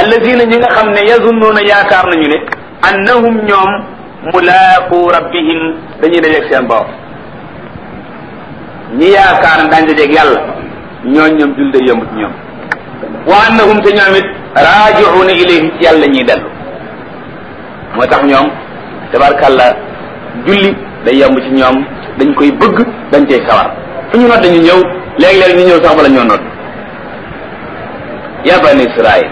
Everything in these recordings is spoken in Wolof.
allazina ñi nga xam ne yazunnuuna yaakaar nañu ne annahum ñoom mulaaqu rabbihim dañuy dajeeg seen borom ñi yaakaar ne daañu dajeeg yàlla ñooñ ñoom jul day yomb ci ñoom wa annahum te ñoom it raaji'uuna ilayhi ci yàlla ñuy dellu moo tax ñoom tabarkàlla julli day yomb ci ñoom dañ koy bëgg dañ cay sawar fu ñu nodd dañu ñëw léeg-léeg ñu ñëw sax bala ñoo nodd ya bani israil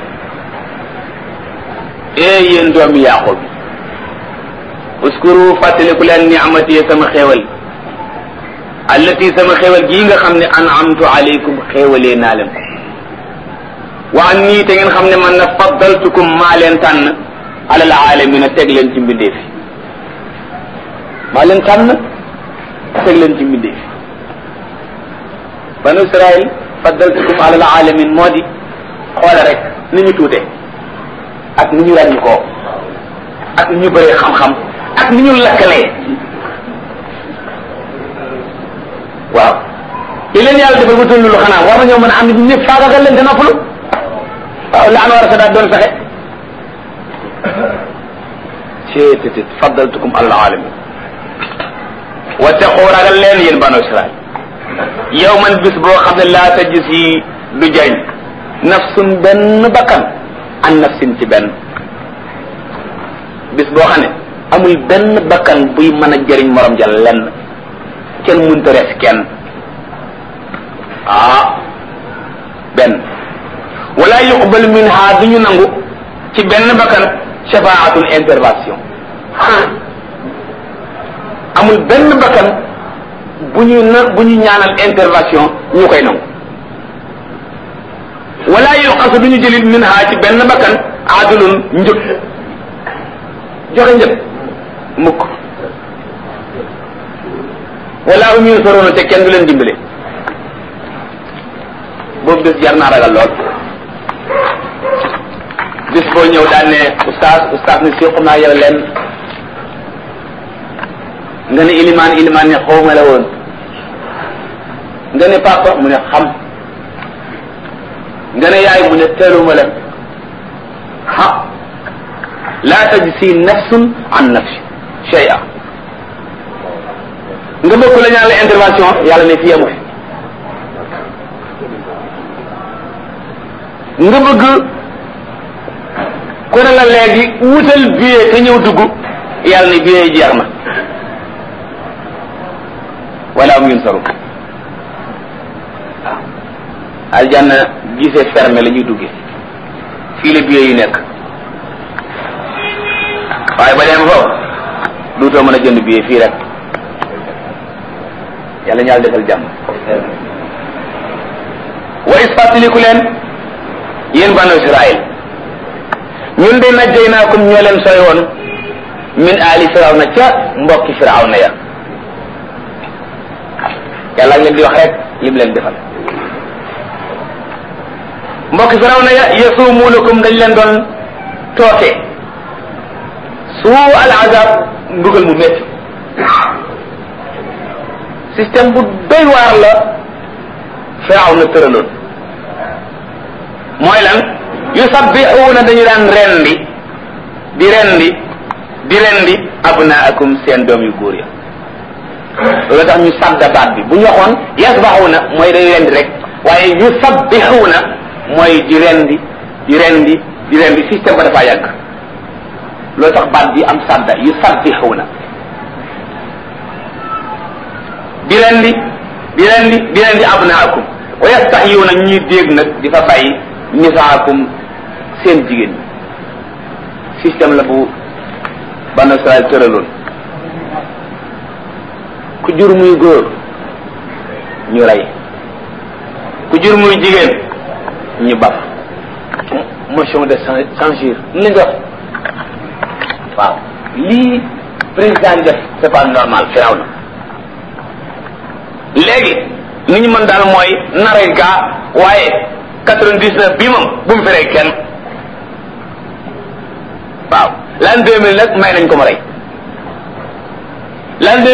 ee yéen doomi yaqub uskuru fàttaliku leen ni'mati sama xéewal allati sama xéewal gii nga xam ne an'amtu alaykum xéewalee naa leen ko wa an nii te ngeen xam ne man na faddaltukum maa leen tànn alal aalamina teg leen ci mbindeef yi maa leen tànn teg leen ci mbindeef yi banu israil faddaltukum alal alamin moo di xoole rek ni ñu tuute ak ni ñu ràññi koo ak ni ñu bëree xam-xam ak ni ñu lakkalee waaw li leen yàlla defal ba tollu lu xanaa war nañoo mën a am nit ñëpp faagagal leen te noppalu waaw la an war a sa daat doon fexe ceetétit faddaltukum alal alamin wattaqu ragal leen yéen banu israil yow man bis boo xam ne laa tajzi du jariñ nafsun benn bakkan an nafsin ci benn bis boo xam ne amul benn bakkan buy mën a jëriñ morom ja lenn kenn mënta res kenn ah benn wala yuqbal minha du ñu nangu ci benn bakkan shafaatun intervention amul benn bakkan bu ñu na bu ñu ñaanal intervention ñu koy nangu wala yuqasu du ñu jëlit min ha ci benn bakkan adulun njëg joxe njëg mukk wala um yunsaruna te kenn du leen dimbale boobu bés jar naa ragal lool bis boo ñëw daan ne oustaz oustaz ne si xam naa yow leen nga ne ilimaan ilimaan ne xawma la woon nga ne papa mu ne xam nga ne yaay mu ne teeluma la ha laa tajzi nafsun an nafsi shay'a nga bëgg la ñaan la intervention yàlla ne fi yemu fi nga bëgg ku ne la léegi wutal billet te ñëw dugg yàlla ne billet yi jeex na wala am yun saru waaw aljanna gisee fermé la ñuy duggee fii la billet yi nekk waaye ba dem foofu duutoo mën a jënd billet fii rek yàlla ñaal defal jàmm wa is fàttaliku leen yéen banu israil ñun de najjaynaakum ñoo leen sooy woon min aali firawna ca mbokki firawna ya yàlla ak leen di wax rek lim leen defal mbokki firawna ya yasumuunakum dañ leen doon tooke suu al azab mbugal mu métti système bu doy waar la firawna tëraloon mooy lan yusabbixuuna dañu daan rendi di rendi di rendi abnaakum seen doom yu góor ya loolu tax ñu sadda baat bi bu ñu waxoon yasbaxuuna mooy day rendi rek waaye yusabbixuuna mooy di rendi di rendi di rendi système ba dafa yàgg loolu tax baat bi am sadda yusabbixuuna di rendi di rendi di rendi abnaakum wa yastaxyuuna ñuy dégg nag di fa bàyyi nisaakum seen jigéen ñi système la bu banu Israel tëraloon ku jur muy góor ñu rey ku jur muy jigéen ñu baf motion de censure ni lañ wax waaw lii président bi def c'est pas normal firaw na léegi ni ñu mën daal mooy naray gaa waaye quatre-vingt-dix-neuf bii moom bu mu fi rey kenn waaw l'an deux mille nag may nañ ko ma rey l'an